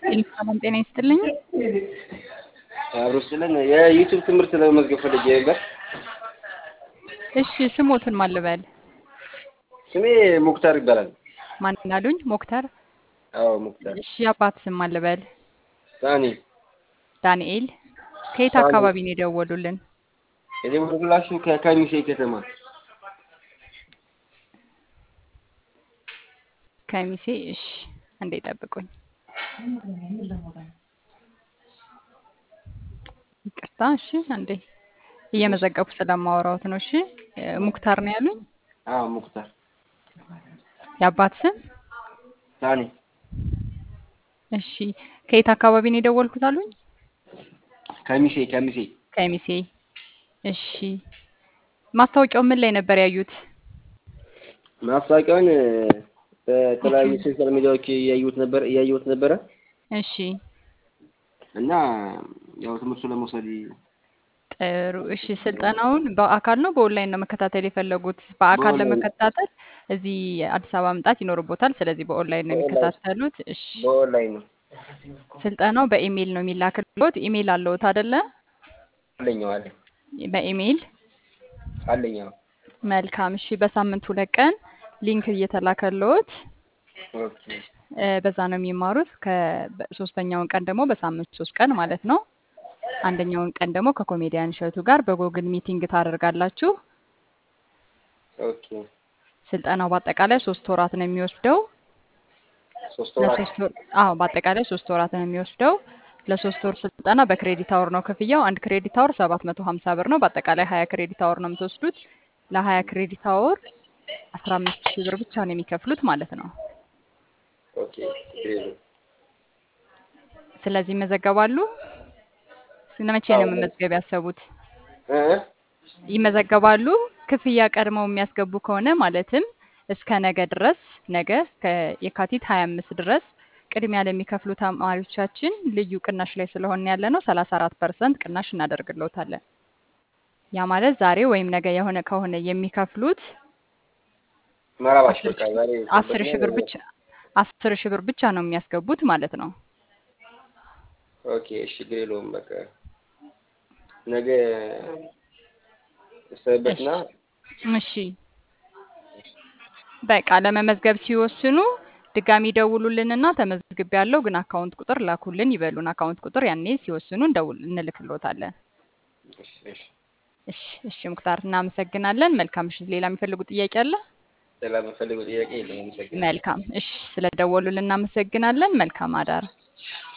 ሰላም ጤና ይስጥልኝ። አብሮ ስለን የዩቲዩብ ትምህርት ለመመዝገብ ፈልጌ ነበር። እሺ ስሞትን ማን ልበል? ስሜ ሙክታር ይባላል። ማን አሉኝ? ሞክተር። አዎ ሙክታር እሺ የአባት ስም ማን ልበል? ሳኒ ዳንኤል። ከየት ሳኒ። አካባቢ ነው የደወሉልን? የደወልኩላችሁ ከከሚሴ ከተማ ከሚሴ። እሺ እንዴ ጠብቁኝ። ይቅርታ። እሺ አንዴ እየመዘገብኩ ስለማወራዎት ነው። እሺ እ፣ ሙክታር ነው ያሉኝ። አዎ ሙክታር የአባት ስም ሳኒ እሺ። ከየት አካባቢ ነው የደወልኩት አሉኝ? ከሚሴ ከሚሴ ከሚሴ። እሺ ማስታወቂያው ምን ላይ ነበር ያዩት? ማስታወቂያውን በተለያዩ ሶሻል ሚዲያዎች እያየሁት ነበር እያየሁት ነበረ እሺ እና ያው ትምህርቱ ለመውሰድ ጥሩ። እሺ ስልጠናውን በአካል ነው በኦንላይን ነው መከታተል የፈለጉት? በአካል በኦንላይን ለመከታተል እዚህ አዲስ አበባ መምጣት ይኖርቦታል። ስለዚህ በኦንላይን ነው በኦንላይን የሚከታተሉት። እሺ በኦንላይን ነው ስልጠናው በኢሜይል ነው የሚላክልዎት። ኢሜይል አለዎት አይደለ? አለኝ አዎ አለኝ በኢሜይል አለኝ አዎ መልካም። እሺ በሳምንት ሁለት ቀን ሊንክ እየተላከልዎት ኦኬ እ፣ በዛ ነው የሚማሩት። ከሶስተኛውን ቀን ደግሞ በሳምንት ሶስት ቀን ማለት ነው። አንደኛውን ቀን ደግሞ ከኮሜዲያን እሸቱ ጋር በጎግል ሚቲንግ ታደርጋላችሁ። ኦኬ ስልጠናው በአጠቃላይ ሶስት ወራት ነው የሚወስደው። ሶስት ወራት ለሶስት ወር አዎ፣ በአጠቃላይ ሶስት ወራት ነው የሚወስደው። ለሶስት ወር ስልጠና በክሬዲት አወር ነው ክፍያው። አንድ ክሬዲት አወር ሰባት መቶ ሀምሳ ብር ነው። በአጠቃላይ ሀያ ክሬዲት አወር ነው የምትወስዱት። ለሀያ ክሬዲት አወር አስራ አምስት ሺህ ብር ብቻ ነው የሚከፍሉት ማለት ነው። ኦኬ ችግር የለውም። ስለዚህ ይመዘገባሉ። መቼ አዎ ነው መመዝገብ ያሰቡት? እ ይመዘገባሉ። ክፍያ ቀድመው የሚያስገቡ ከሆነ ማለትም እስከ ነገ ድረስ ነገ ከየካቲት 25 ድረስ ቅድሚያ ለሚከፍሉ ተማሪዎቻችን ልዩ ቅናሽ ላይ ስለሆነ ያለ ነው 34 ፐርሰንት ቅናሽ እናደርግልዎታለን። ያ ማለት ዛሬ ወይም ነገ የሆነ ከሆነ የሚከፍሉት መራባሽ አስር በቃ ሺ- ዛሬ አስር ሺህ ብር ብቻ አስር ሺህ ብር ብቻ ነው የሚያስገቡት ማለት ነው። ኦኬ እሺ ችግር የለውም። በቃ ነገ እሺ እሰበትና እሺ በቃ ለመመዝገብ ሲወስኑ ድጋሚ ደውሉልንና ተመዝግቤ ያለው ግን አካውንት ቁጥር ላኩልን ይበሉን። አካውንት ቁጥር ያኔ ሲወስኑ እንደውል እንልክልዎታለን። እሺ እሺ እሺ እሺ ሙክታር እናመሰግናለን። መልካም ምሽት። ሌላ የሚፈልጉ ጥያቄ አለ? ሌላ የምፈልገው ጥያቄ የለም። አመሰግናለሁ። መልካም እሺ፣ ስለደወሉልን እናመሰግናለን። መልካም አዳር።